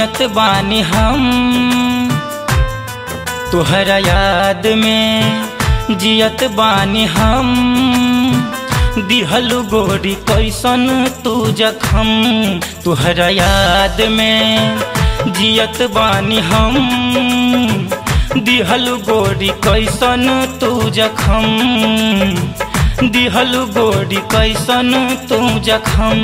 जियत बानी हम तुहरा याद में जियत बानी हम दिहलु गोरी कैसन तू जखम तुहरा याद में जियत बानी हम दिहलु गोरी कैसन तू जखम दिहलु गोरी कैसन तू जखम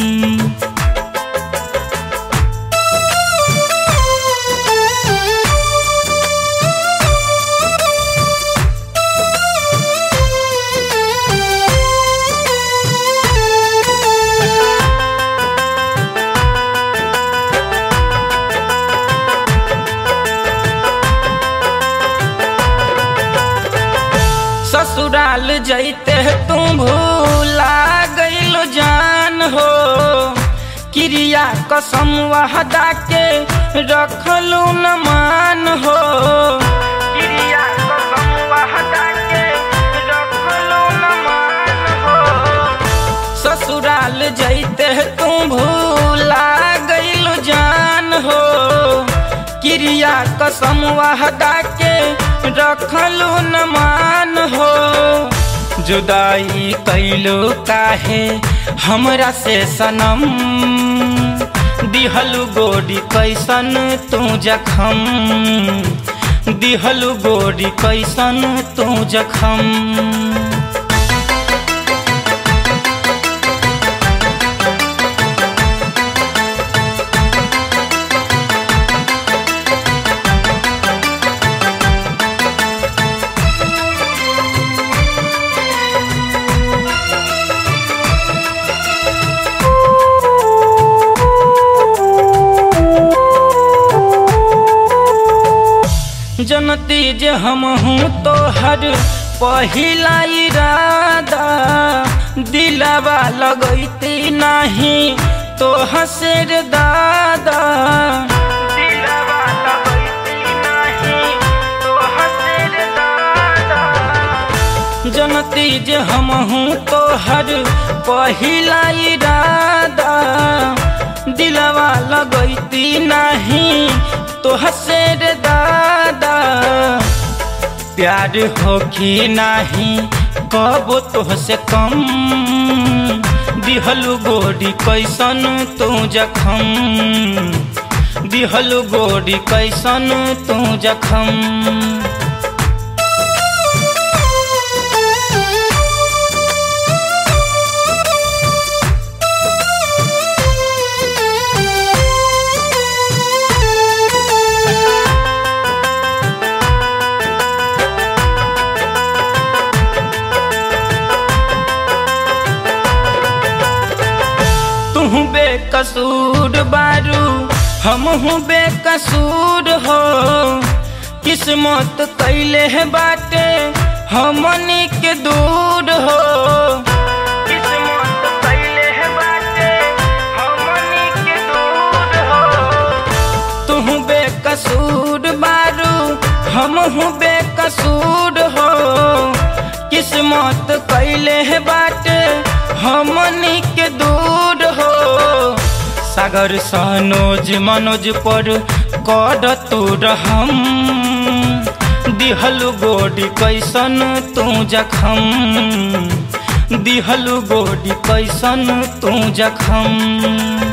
ससुराल जैते तुम भूला गईल जान हो क्रिया कसम वहदा के रखलू न मान हो क्रिया कसम वहदा के रखलू न मान हो ससुराल जैते तुम भूला गईल जान हो क्रिया कसम वहदा के रखलू न मान हो जुदाई कैलो काहे हमरा से सनम दिहलु गोरी कैसन तू जखम दिहलु गोरी कैसन तू जखम जनती जे हम हूँ तो हर पहिला इरादा दिलवा लगैती नहीं तो हसर दादा दिलवा लगैती नहीं तो हसर दादा जनती जे हम हूँ तो हर पहिला इरादा दिलवा लगैती नहीं तो हसर दादा प्यार होखी नाही कब तोहसे कम दिहलु गोरी कैसन तू जखम दिहलु गोरी कैसन तू जखम तू बेकसूर बारू हम हूँ बेकसूर हो किस्मत कैले है बाटे हमनी के दूर हो किस्मत कैले है बाटे हमनी के दूर हो तू बेकसूर बारू हम हूँ बेकसूर हो किस्मत कैले है बाटे हमनी के दूर हो सागर सनोज मनोज पर कर तू रहम दिहलु गोडी कैसन तू जखम दिहलु गोडी कैसन तू जखम